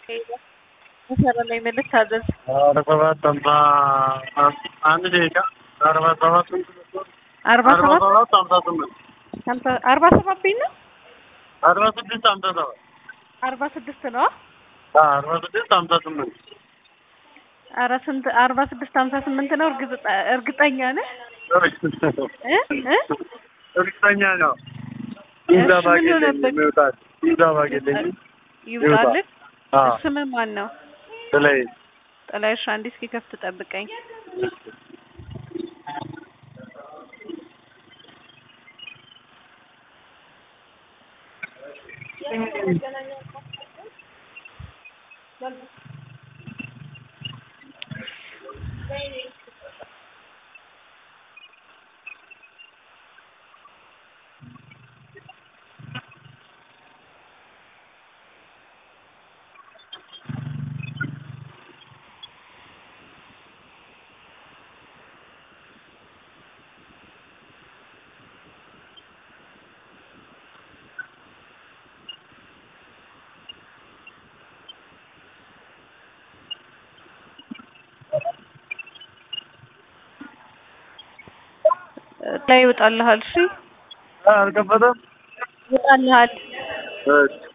መሰረ ላይ መልክ ታዘዝ አርባ ሰባት ሃምሳ አንድ ደቂቃ አርባ ሰባት አርባ አርባ ሰባት ሰባት ሃምሳ ስምንት ሀምሳ አርባ ሰባት ብኝ ነው አርባ ስድስት ሃምሳ ሰባት አርባ ስድስት ነው አርባ ስድስት ሃምሳ ስምንት አረ ስንት አርባ ስድስት ሀምሳ ስምንት ነው እርግጥ እርግጠኛ ነህ እ እ እርግጠኛ ነው። እሺ፣ ይዛ ምን ባጌለኝ ሆነበት? የሚወጣል ይዛ ባጌለኝ ይውጣልህ አዎ ስምህ ማን ነው ስለይ ጥላይሽ አንዴ እስኪ ከፍት ጠብቀኝ ላይ ይወጣልሃል እሺ አልከፈተም ይወጣልሃል እሺ